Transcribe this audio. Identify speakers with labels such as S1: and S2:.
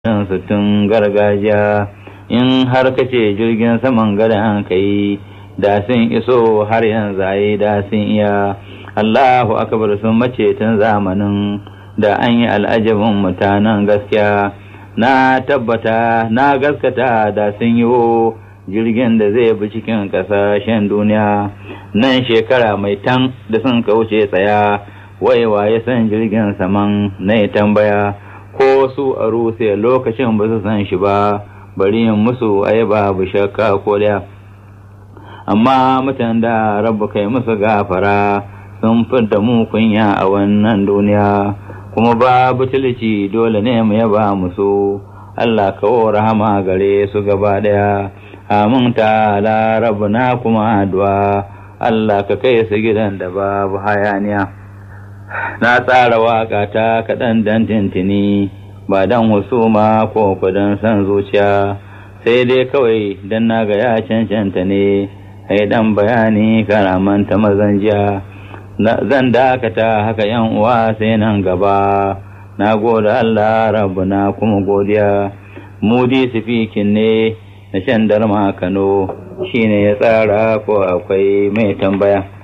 S1: tun gargajiya in har kace jirgin saman gadan kai da sun iso har yanzu ayi da sun iya Allahu akbar sun mace tun zamanin da an yi al'ajabin mutanen gaskiya na tabbata na gaskata da sun yi jirgin da zai bi cikin ƙasashen duniya nan shekara mai tan da sun kauce tsaya waiwa ya san jirgin saman na tambaya ko su a rusiya lokacin ba su san shi ba bari yin musu ai babu shakka ko da amma mutan da rabu kai musu gafara sun da mu kunya a wannan duniya kuma babu tilci dole ne mu yaba musu Allah kawo rahama gare su gaba daya amin ta rabu na kuma addu'a Allah ka kai su gidan da babu hayaniya na tsara waka ta kaɗan dan tintini ba dan husuma ko kudin san zuciya sai dai kawai dan na ga ya cancanta ne ai dan bayani karamanta mazan jiya zan dakata haka yan uwa sai nan gaba na gode Allah rabu na kuma godiya mudi sifikin ne na shan darma Kano shine ya tsara ko akwai mai tambaya